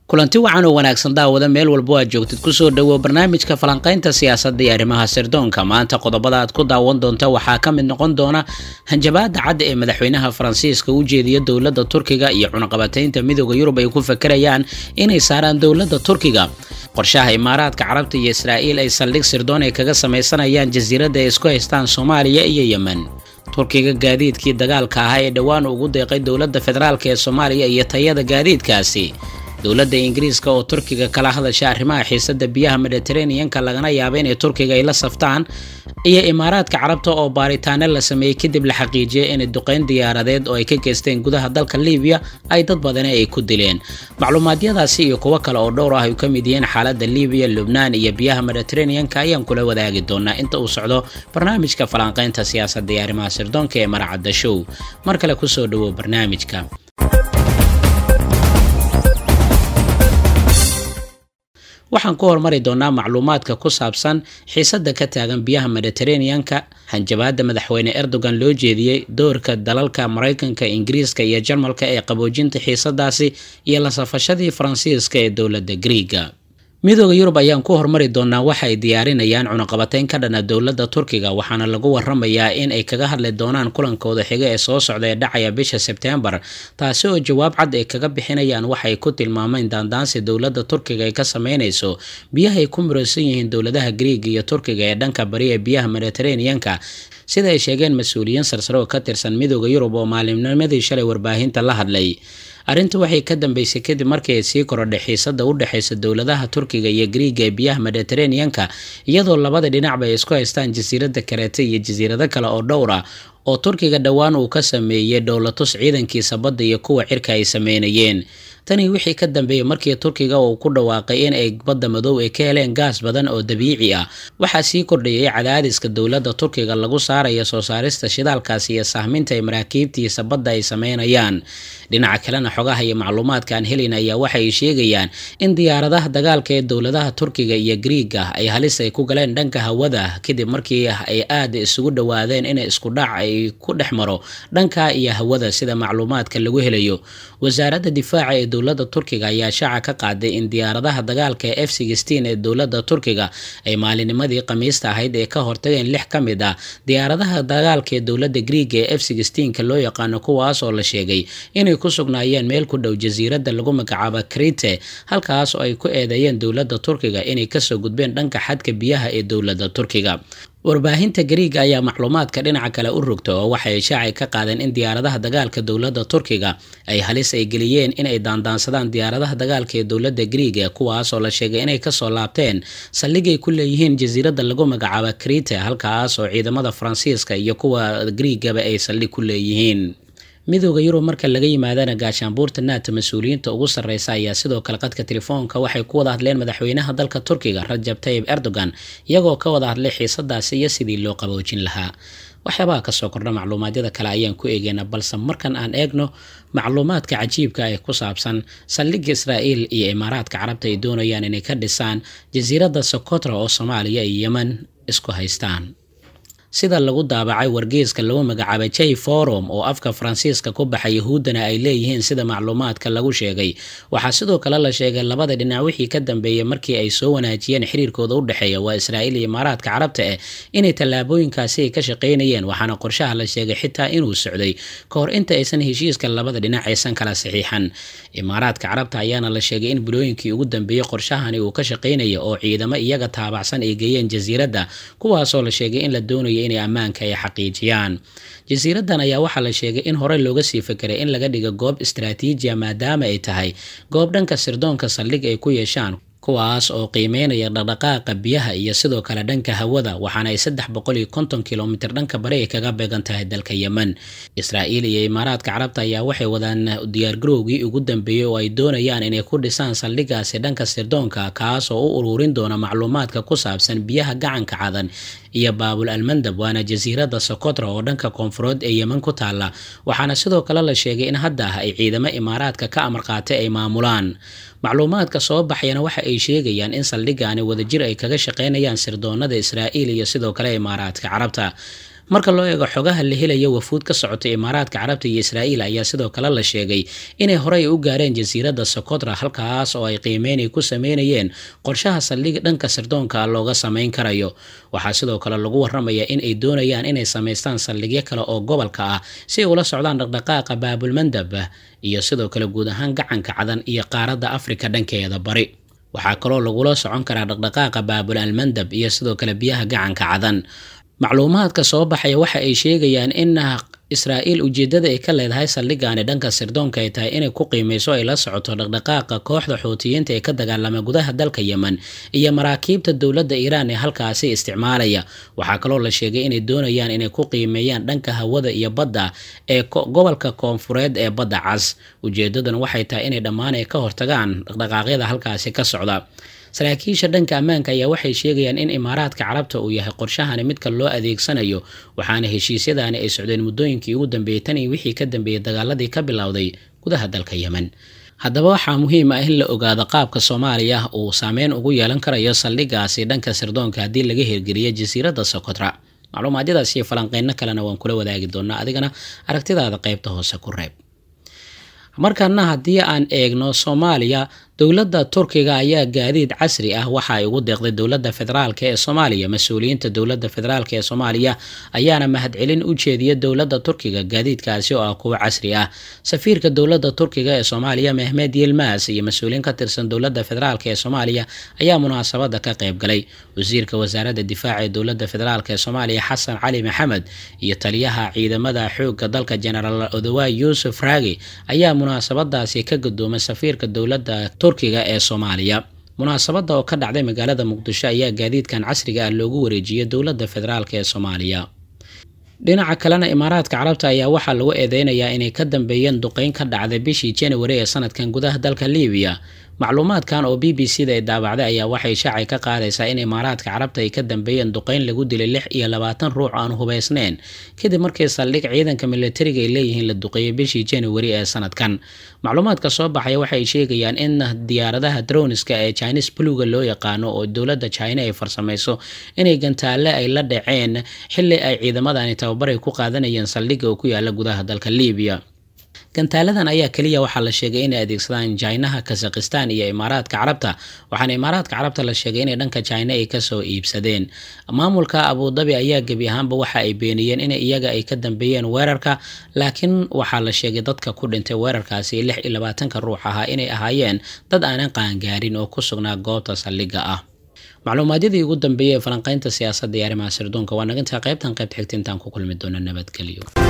kulanti wacan oo wanaagsan daawada meel walba aad joogtid kusoo dhowo barnaamijka falanqaynta siyaasadda iyo arrimaha sirdoonka maanta qodobada aad ku daawan doonta waxaa ka mid noqon doona hanjabaada cadda ee madaxweynaha faransiiska u jeediya dowladda turkiga iyo cunaqabataynta midooda yurub ay ku fakerayaan inay saaraan dowladda turkiga qorshaha imaaraadka carabta iyo israa'iil ay saldhig sirdoon ay kaga samaysanayaan jasiiradda ay isku haystaan soomaaliya iyo yemen turkiga gaadiidkii dagaalka ahaa ee dhowaan ugu deeqay dowladda federaalk ee soomaaliya iyo tayada gaadiidkaasi dowladda ingiriiska oo turkiga kala hadasha arrimaha xiisada biyaha mediteraneanka lagana yaaba inay turkiga ay la saftaan iyo imaaraadka carabta oo baaritaano la sameeyey kadib la xaqiijiyay inay duqeyn diyaaradeed oo ay ka geysteen gudaha dalka libiya ay dad badani ay ku dileen macluumaadyadaasi iyo kuwo kale oo dhowr ah ay ka mid yihiin xaalada libiya lubnaan iyo biyaha mediteraneanka ayaan kula wadaagi doonaa inta uu socdo barnaamijka falanqaynta siyaasadda iyo arrimaha sirdoonka ee maracadda show mar kale kusoo dhawow barnaamijka waxaan ku hormari doonaa macluumaadka ku saabsan xiisadda ka taagan biyaha mediteraneanka hanjabaada madaxweyne erdogan loo jeediyey doorka dalalka maraykanka ingiriiska iyo jarmalka ee qaboojinta xiisadaasi iyo la safashadii faransiiska ee dowladda griiga midooda yurub ayaan ku hormari doonaa waxa ay diyaarinayaan cunaqabatayn ka dhana dowladda turkiga waxaana lagu waramayaa in ay kaga hadli doonaan kulankooda xiga ee soo socda ee dhacaya bisha sebtembar taasi oo jawaab cad ay kaga bixinayaan waxay ku tilmaameen daandaansi dowladda turkiga ay ka sameynayso biyaha ay ku muraysan yihiin dowladaha griiga iyo turkiga ee dhanka bari ee biyaha mediteraneanka sida ay sheegeen mas-uuliyiin sarsare oo ka tirsan midooda yurub oo maalimnimadii shalay warbaahinta la hadlay arrinta waxay ka dambeysay kadib markii ay sii korodhay xiisada u dhexeysa dowladaha turkiga iyo griiga ee biyaha mediteraneanka iyadoo labada dhinacba ay isku haystaan jasiiradda kareete iyo jasiirado kale oo dhowr ah oo turkiga dhowaan uu ka sameeyey dhowlatus ciidankiisa badda iyo kuwa cirka ay sameynayeen tani wixii ka dambeeyey markii turkiga uu ku dhawaaqay in ay badda madow ay ka heleen gaas badan oo dabiici ah waxaa sii kordhayay cadaadiska dowladda turkiga lagu saaraya soo saarista shidaalkaasi iyo sahminta ay maraakiibtiisa badda ay sameynayaan dhinaca kalena xogaha iyo macluumaadka aan helin ayaa waxay sheegayaan in diyaaradaha dagaalka ee dowladaha turkiga iyo griiga ay halis ay ku galeen dhanka hawada kadib markii ay aada isugu dhowaadeen in isku dhac ay ku dhex maro dhanka iyo hawada sida macluumaadka lagu helayo wasaaradda difaaca ee dowladda turkiga ayaa shaaca ka qaaday in diyaaradaha dagaalka ee f sixteen ee dowladda turkiga ay maalinimadii khamiista ahayd ee ka hortageen lix ka mid ah diyaaradaha dagaalka ee dowladda griiga ee f sixteenka loo yaqaano kuwaas oo la sheegay inay ku sugnaayeen meel ku dhow jasiiradda lagu magacaabo krite halkaas oo ay ku eedeeyeen dowladda turkiga inay kasoo gudbeen dhanka xadka biyaha ee dowladda turkiga warbaahinta gariiga ayaa macluumaadka dhinaca kale u rogta oo waxay shaacay ka qaadeen in diyaaradaha dagaalka dowladda turkiga ay halis ay geliyeen inay daandaansadaan diyaaradaha dagaalka ee dowladda griiga kuwaas oo la sheegay inay kasoo laabteen saldhigay ku leeyihiin jasiiradda lagu magacaabo krite halkaas oo ciidamada faransiiska iyo kuwa griigaba ay saldhig ku leeyihiin midooda yurub marka laga yimaadana gaashaanbuurta naata mas-uuliyiinta ugu sarreysa ayaa sidoo kale qadka telefoonka waxay ku wada hadleen madaxweynaha dalka turkiga rajab tayib erdogan iyagoo ka wada hadlay xiisadaasi iyo sidii loo qaboojin lahaa waxyaabaha kasoo kordha macluumaadyada kale ayaan ku eegeynaa balse markan aan eegno macluumaadka cajiibka ee ku saabsan saldhigga israa'iil iyo imaaraadka carabta ay doonayaan inay ka dhisaan jasiiradda sokotra oo soomaaliya iyo yemen isku haystaan sida lagu daabacay wargeyska lagu magacaabay j forum oo afka faransiiska ku baxa yahuuddana ay leeyihiin sida macluumaadka lagu sheegay waxaa sidoo kale la sheegay labada dhinac wixii ka dambeeyey markii ay soo wanaajiyeen xiriirkooda u dhexeeya waa israa'iil iyo imaaraadka carabta eh inay tallaabooyinkaasi ay ka shaqaynayeen waxaana qorshaha la sheegay xitaa inuu socday ka hor inta aysan heshiiska labada dhinac aysan kala saxiixan imaaraadka carabta ayaana la sheegay in bilooyinkii ugu dambeeyey qorshahani uu ka shaqaynaya oo ciidamo iyaga taabacsan ay geeyeen jasiiradda kuwaasoo la sheegay in la doonayo inay ammaanka ay xaqiijiyaan jasiiraddan ayaa waxaa la sheegay in horey looga sii fekeray in laga dhigo goob istaraatiijiya maadaama ay tahay goob dhanka sirdoonka saldhig ay ku yeeshaan kuwaas oo qiimeynaya dhaqdhaqaaqa biyaha iyo sidoo kale dhanka hawada waxaana ay saddex boqol iyo konton kilomitir dhanka bari ay kaga beegan tahay dalka yemen israa'iil iyo imaaraadka carabta ayaa waxay wadaan diyaargarowgii ugu dambeeyey oo ay doonayaan inay ku dhisaan saldhigaasi dhanka sirdoonka kaas oo u ururin doona macluumaadka ku saabsan biyaha gacanka cadan iyo baabul almandab waana jasiiradda sokotra oo dhanka koonfureed ee yemen ku taalla waxaana sidoo kale la sheegay in hadda ah ay ciidamo imaaraadka ka amar qaatay ay maamulaan macluumaadka soo baxayana waxa ay sheegayaan in saldhigaani wadajir ay kaga shaqaynayaan sirdoonada israa'iil iyo sidoo kale imaaraadka carabta marka loo eego xogaha la helaya wafuud ka socota imaaraadka carabta iyo israa'iil ayaa sidoo kale la sheegay inay horey u gaareen jasiiradda sokotra halkaas oo ay qiimeynay ku sameynayeen qorshaha saldhig dhanka sirdoonka looga sameyn karayo waxaa sidoo kale lagu waramayaa in ay doonayaan inay samaystaan saldhigyo kale oo gobolka ah si ay ula socdaan dhaqdhaqaaqa baabulmandab iyo sidoo kale guud ahaan gacanka cadan iyo qaaradda afrika dhankeeda bari waxaa kaloo lagula socon karaa dhaqdhaqaaqa baabul almandab iyo sidoo kale biyaha gacanka cadan macluumaadka soo baxaya waxa ay sheegayaan in israa'iil ujeedada ay ka leedahay saldhigaani dhanka sirdoonka ay tahay inay ku qiimeyso ay la socoto dhaqdhaqaaqa kooxda xuutiyiinta ee ka dagaalama gudaha dalka yemen iyo maraakiibta dowladda iiraan ee halkaasi isticmaalaya waxaa kaloo la sheegay inay doonayaan inay ku qiimeeyaan dhanka hawada iyo badda ee gobolka koonfureed ee badda cas ujeedadan waxay tahay inay dhammaan ay ka hortagaan dhaqdhaqaaqyada halkaasi ka socda saraakiisha dhanka ammaanka ayaa waxay sheegayaan in imaaraadka carabta uu yahay qorshahani midka loo adeegsanayo waxaana heshiisyadaani ay socdeen muddooyinkii ugu dambeeyey tan iyo wixii ka dambeeyey dagaaladii ka bilowday gudaha dalka yemen haddaba waxaa muhiim ah in la ogaado qaabka soomaaliya uu saameyn ugu yeelan karayo saldhigaasi dhanka sirdoonka haddii laga hirgeliyo jasiiradda sokotra macluumaadyadaas iyo falanqeyno kalena waan kula wadaagi doonaa adigana aragtidaada qaybta hoose ku reeb markana haddii aan eegno soomaaliya dowladda turkiga ayaa gaadiid casri ah waxa ay ugu deeqday dowladda federaalk ee soomaaliya mas-uuliyiinta dowladda federaalk ee soomaaliya ayaana mahadcelin u jeediya dowladda turkiga gaadiidkaasi oo ah kuwo casri ah safiirka dowladda turkiga ee soomaaliya mehmed yilmas iyo mas-uuliyiin ka tirsan dowladda federaalk ee soomaaliya ayaa munaasabada ka qayb galay wasiirka wasaaradda difaaca ee dowladda federaalk ee soomaaliya xasan cali maxamed iyo taliyaha ciidamada xoogga dalka genaraal odawaay yuusuf raagi ayaa munaasabadaasi ka gudoomay safiirka dowladda turkiga ee soomaaliya munaasabada oo ka dhacday magaalada muqdisho ayaa gaadiidkan casriga ah loogu wareejiyay dowladda federaalk ee soomaaliya dhinaca kalena imaaraadka carabta ayaa waxaa lagu eedeynayaa inay ka dambeeyeen duqeyn ka dhacday bishii januari ee sanadkan gudaha dalka libiya macluumaadkan oo b b c da ay daabacday ayaa waxay shaacay ka qaadaysaa in imaaraadka carabta ay ka dambeeyeen duqeyn lagu dilay lix iyo labaatan ruux aan hubaysneyn kadib markii saldhig ciidanka militariga ay leeyihiin la duqeeyay bishii januari ee sanadkan macluumaadka soo baxaya waxay sheegayaan in diyaaradaha droniska ee chinis bluga loo yaqaano oo dowladda china ay farsamayso inay gantaalle ay la dhaceen xili ay ciidamadani tababaray ku qaadanayeen saldhigga oo ku yaala gudaha dalka libiya gantaaladan ayaa keliya waxaa la sheegay inay adeegsadaan jinaha kazakhistan iyo imaaraadka carabta waxaana imaaraadka carabta la sheegay inay dhanka jina ay kasoo iibsadeen maamulka abudabi ayaa gebi ahaanba waxa ay beeniyeen in iyaga ay ka dambeeyeen weerarka laakiin waxaa la sheegay dadka ku dhintay weerarkaasi lix iyo labaatanka ruux ahaa inay ahaayeen dad aanan qaangaarin oo ku sugnaa goobta saldhigga ah macluumaadyadii ugu dambeeyey ee falanqeynta siyaasadda iyo arrimaha sirdoonka waa nagintaa qaybtan qaybt xigta intaan ku kulmi doona nabadgelyo